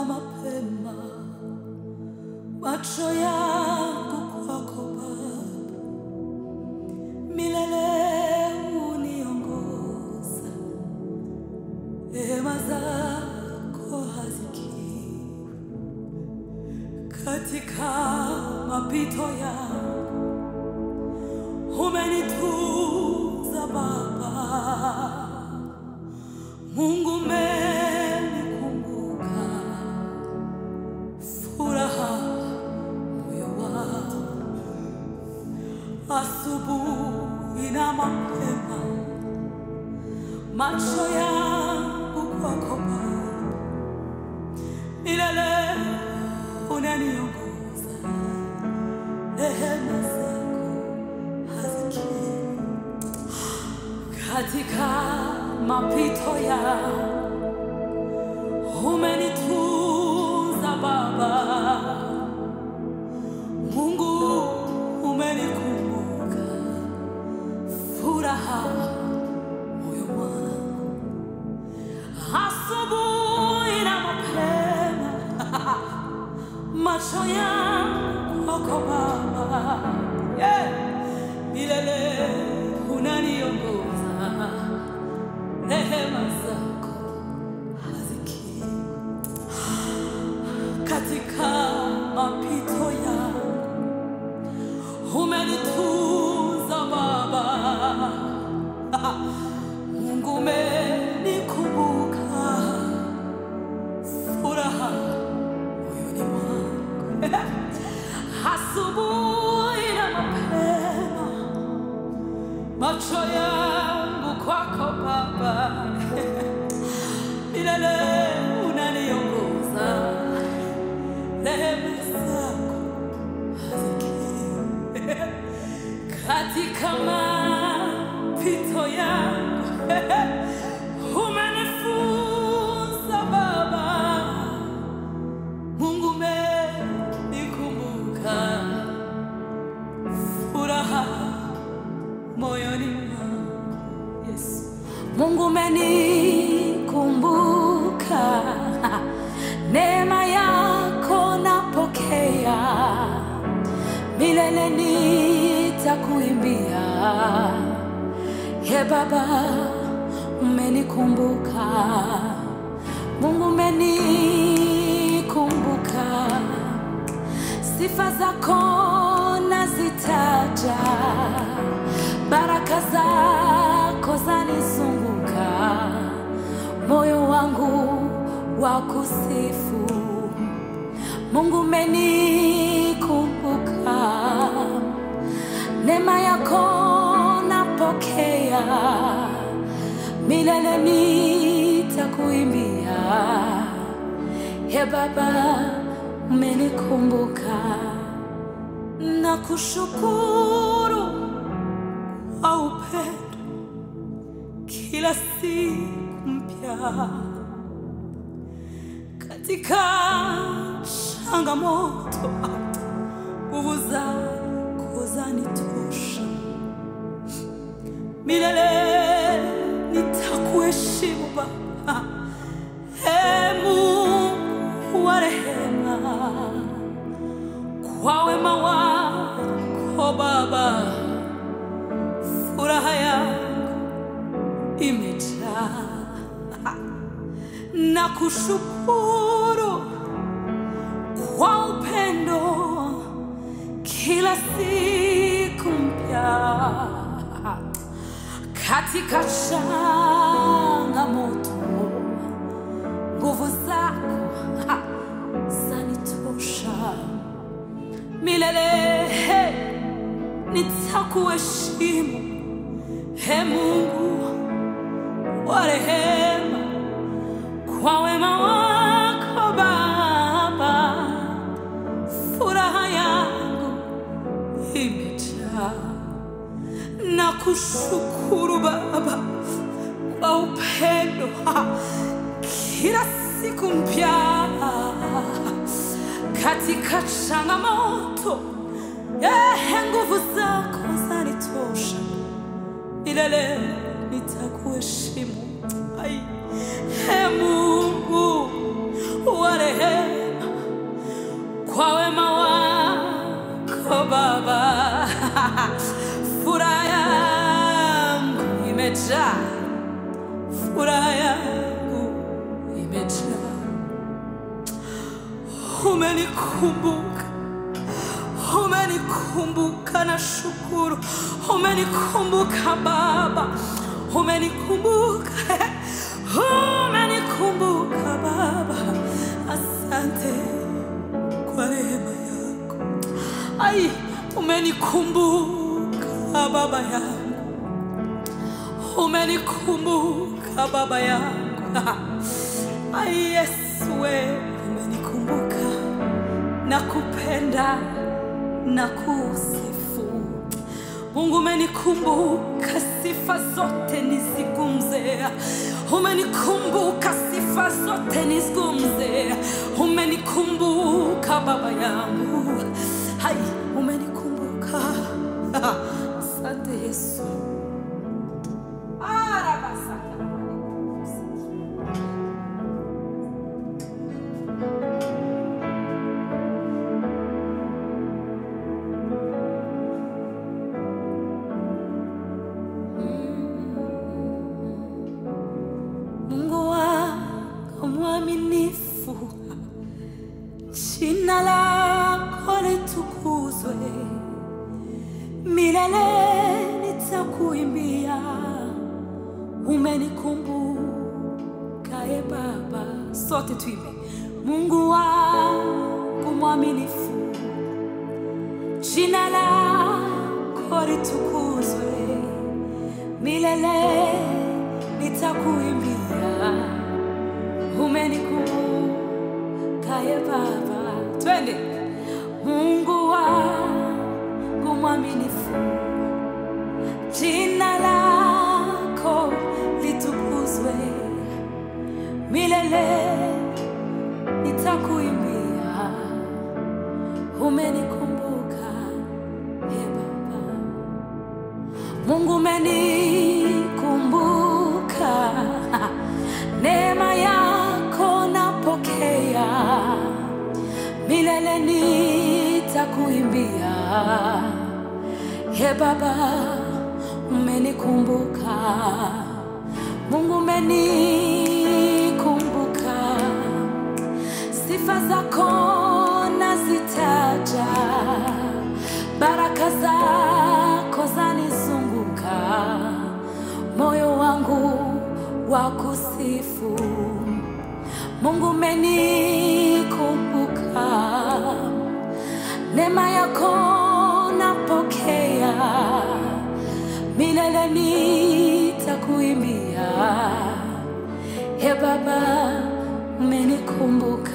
na mapema macho yangu kwako Baba, milele uniongoza, rehema zako hazikiwi katika mapito yangu, umenitunza Baba. Mungu umenikumbuka, furaha moyo wangu, asubuhi na mapema, macho yangu kwako Baba, milele unaniongoza, rehema zako hazikiwi katika mapito yangu umenitunza Baba, Mungu umenikumbuka, furaha moyo wangu, asubuhi na mapema, macho yangu kwako Baba, yeah. milele unaniongoza, rehema zako hazikiwi katika mapito yangu umenitunza Baba, Mungu umenikumbuka, furaha moyoni mwangu, asubuhi na mapema, macho yangu kwako Baba, milele unaniongoza rehema zako hazikiwi katika mapito yangu umenifunza Baba, Mungu umenikumbuka, furaha moyoni mwangu Yesu. Mungu umenikumbuka, neema yako napokea, milele nitakuimbia. Ye Baba, umenikumbuka, Mungu umenikumbuka, sifa zako nazitaja, baraka zako zanizunguka, moyo wangu wa kusifu. Mungu umenikumbuka, neema yako napokea, milele nitakuimbia. Ye Baba, umenikumbuka, nakushukuru kwa upendo kila siku mpya katika changamoto, nguvu zako zanitosha, milele nitakuheshimu Baba. Ee Mungu wa rehema, kwa wema wako Baba, furaha yangu imejaa na kushukuru kwa upendo kila siku mpya katika changamoto, nguvu zako ha, zanitosha milele. He, nitakuheshimu he Mungu wa rehema kwa wema wako Baba, furaha yangu imejaa na kushukuru Baba kwa upendo ha, kila siku mpya katika changamoto, eh, nguvu zako zanitosha milele nitakuheshimu. Ai, Ee Mungu wa rehema umenikumbuka, umenikumbuka na shukuru, umenikumbuka Baba, umenikumbuka, umenikumbuka Baba, asante kwa rehema yako. Ai, umenikumbuka Baba yangu, umenikumbuka Baba yangu. Ai, Yesu we umenikumbuka, nakupenda na kusifu. Mungu umenikumbuka, sifa zote nizigumze. Umenikumbuka, sifa zote nizigumze. Umenikumbuka Baba yangu, hai, umenikumbuka. Asante Yesu. Arabasaka. Mungu wako mwaminifu, jina lako litukuzwe, milele nitakuimbia. Umenikumbuka e Baba, sote tuimbe. Mungu wangu mwaminifu, jina lako litukuzwe milele nitakuimbia. Umenikumbuka ye Baba, twende. Mungu wangu mwaminifu, jina lako litukuzwe, milele nitakuimbia. Umenikumbuka ye Baba. Mungu umenikumbuka, neema yako napokea, milele nitakuimbia. He Baba, umenikumbuka, Mungu umenikumbuka, sifa zako nazitaja, baraka zako zanizunguka, moyo wangu wa kusifu. Mungu umenikumbuka, neema yako napokea, milele nitakuimbia. He Baba, umenikumbuka